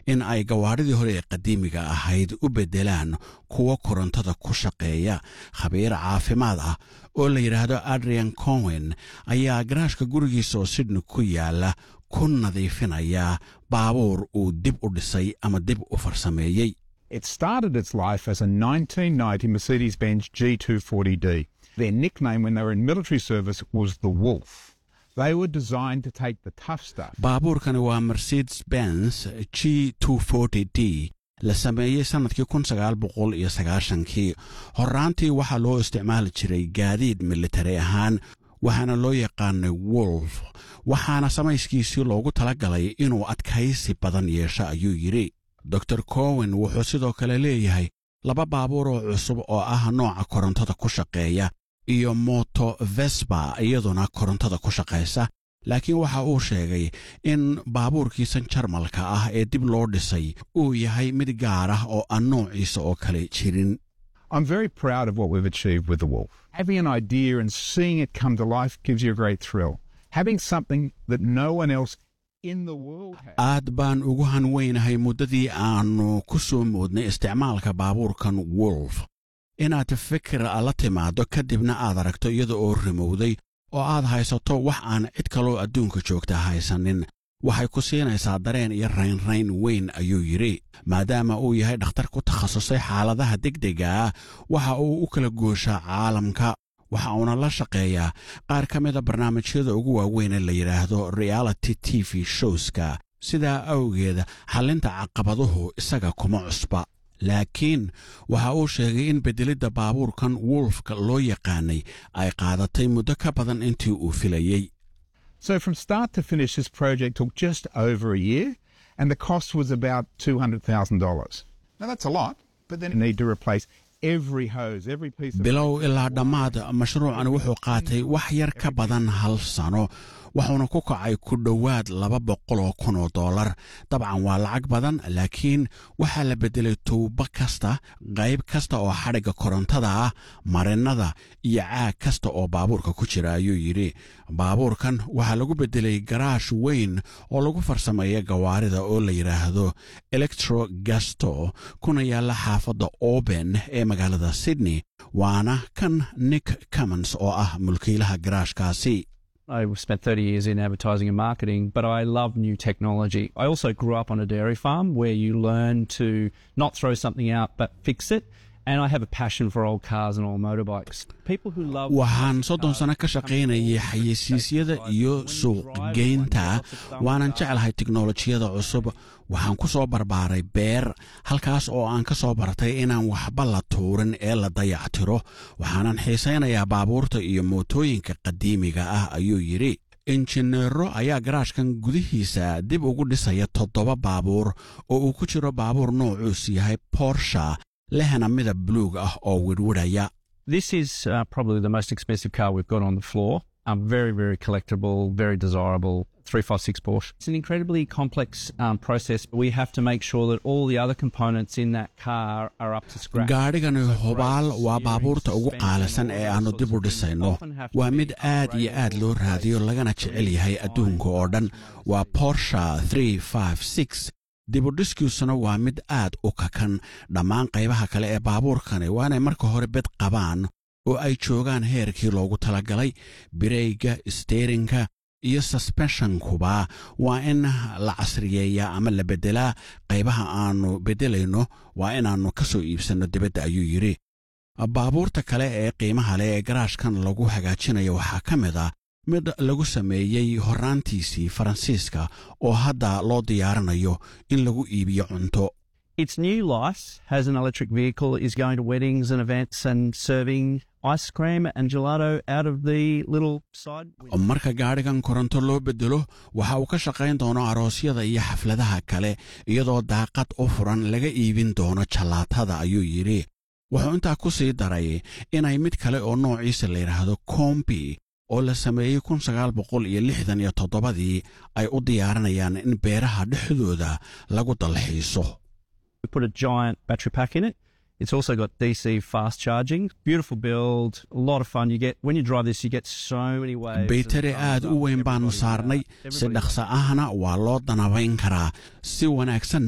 in ay gawaadhidii hore ee qadiimiga ahayd u beddelaan kuwa korontada ku shaqeeya khabiir caafimaad ah oo la yidhaahdo adrian cowen ayaa garaashka gurigiisa oo sydney ku yaala ku nadiifinaya baabuur uu dib u dhisay ama dib u farsameeyey It started its life as a 1990 Mercedes Benz G240D. Their nickname when they were in military service was the Wolf. They were designed to take the tough stuff. baabuurkani waa mercedes benz g d la sameeyey sannadkii kun sagaal boqol iyo sagaashankii horraantii waxaa loo isticmaali jiray gaadiid militari ahaan waxaana loo yaqaanay wolf waxaana samayskiisii loogu tala galay inuu adkaysi badan yeesho ayuu yidhi dor cowen wuxuu sidoo kale leeyahay laba baabuur oo cusub oo ah nooca korontada ku shaqeeya iyo moto vesba iyaduna korontada ku shaqaysa laakiin waxa uu sheegay in baabuurkiisan jarmalka ah ee dib loo dhisay uu yahay mid gaar ah oo aan noociisa oo kale jirin I'm very proud of what we've achieved with the Wolf. Having an idea and seeing it come to life gives you a great thrill. Having something that no one else in the world has. aad baan ugu hanweynahay muddadii aannu ku soo moodnay isticmaalka baabuurkan wolf inaad fikir la timaaddo kadibna aad aragto iyada oo rimowday oo aad haysato wax aan cid kaloo adduunka joogta haysanin waxay ku siinaysaa dareen iyo raynrayn weyn ayuu yidhi maadaama uu yahay dhakhtar ku takhasusay xaaladaha degdega ah waxa uu u kala gooshaa caalamka waxa uuna la shaqeeyaa qaar ka mida barnaamijyada ugu waaweyn ee la yidhaahdo reality t v showska sidaa awgeeda xallinta caqabaduhu isaga kuma cusba laakiin waxa uu sheegay in beddelidda baabuurkan wolfka loo yaqaanay ay qaadatay muddo ka badan intii uu filayey So from start to finish, this project took just over a year, and the cost was about $200,000. Now that's a lot, but then you need to replace every hose, every piece of bilow ilaa dhammaad mashruucan wuxuu qaatay wax yar ka badan hal sano wuxuuna ku kacay ku dhowaad laba boqol oo kun oo dollar dabcan waa lacag badan laakiin waxaa la beddelay tuubo kasta qayb kasta oo xadhigga korontada ah marinnada iyo caag kasta oo baabuurka ku jira ayuu yidhi baabuurkan waxaa lagu beddelay garaash weyn oo lagu farsameeya gawaarida oo la yidhaahdo electro gasto kuna yaalla xaafadda oben ee magaalada sydney waana kan nick cummons oo ah mulkiilaha garaashkaasi I spent 30 years in advertising and marketing, but I love new technology. I also grew up on a dairy farm where you learn to not throw something out but fix it. And I have a passion for old cars and old motorbikes. People who love waxaan soddon sano ka shaqaynayay xayeysiisyada iyo suuqgeynta waanan jeclahay tiknolojiyada cusub waxaan ku soo barbaaray beer halkaas oo aan ka soo bartay inaan waxba la tuurin ee la dayactiro waxaanan xiisaynayaa baabuurta iyo mootooyinka qadiimiga ah ayuu yidhi injineero ayaa garaashkan gudihiisa dib ugu dhisaya toddoba baabuur oo uu ku jiro baabuur noocuus yahay borsha lehna midab buluug ah oo wirwidhaya This is uh, probably the most expensive car we've got on the floor. Um, very, very collectible, very desirable 356 Porsche. It's an incredibly complex um, process. We have to make sure that all the other components in that car are up to scratch. gaadhigani hubaal waa baabuurta ugu qaalisan ee aannu dib u dhisayno waa mid aad iyo aad loo raadiyo lagana jecel yahay adduunka oo dhan waa borsha dibudhiskiisuna waa mid aad u kakan dhammaan qaybaha kale ee baabuurkani waa inay marka hore bed qabaan oo ay joogaan heerkii loogu talagalay bireyga steerinka iyo susbeshonkuba waa in la casriyeeyaa ama la beddelaa qaybaha aannu beddelayno waa inaannu ka soo iibsanno dibadda ayuu yidhi baabuurta kale ee qiimaha leh ee garaashkan lagu hagaajinayo waxaa ka mid ah mid lagu sameeyey horraantiisii faransiiska oo hadda loo diyaarinayo in lagu iibiyo cunto Its new life as an electric vehicle is going to weddings and events and serving ice cream and gelato out of the little side. window. marka gaadhigan koronto loo beddelo waxa uu ka shaqayn doono aroosyada iyo xafladaha kale iyadoo daaqad u furan laga iibin doono jallaatada ayuu yidhi wuxuu intaa ku sii daray inay mid kale oo noociisa la yidhaahdo kombi oo la sameeyey kun sagaal boqol iyo lixdan iyo toddobadii ay u diyaarinayaan in beeraha dhexdooda lagu dalxiiso We put a giant battery pack in it. It's also got DC fast charging. Beautiful build, a lot of fun. You get when you drive this, you get so many waves. of baytari thumbs aad up. u weyn baannu Everybody saarnay loves it. si Everybody dhaqso ahna waa loo danabayn karaa si wanaagsan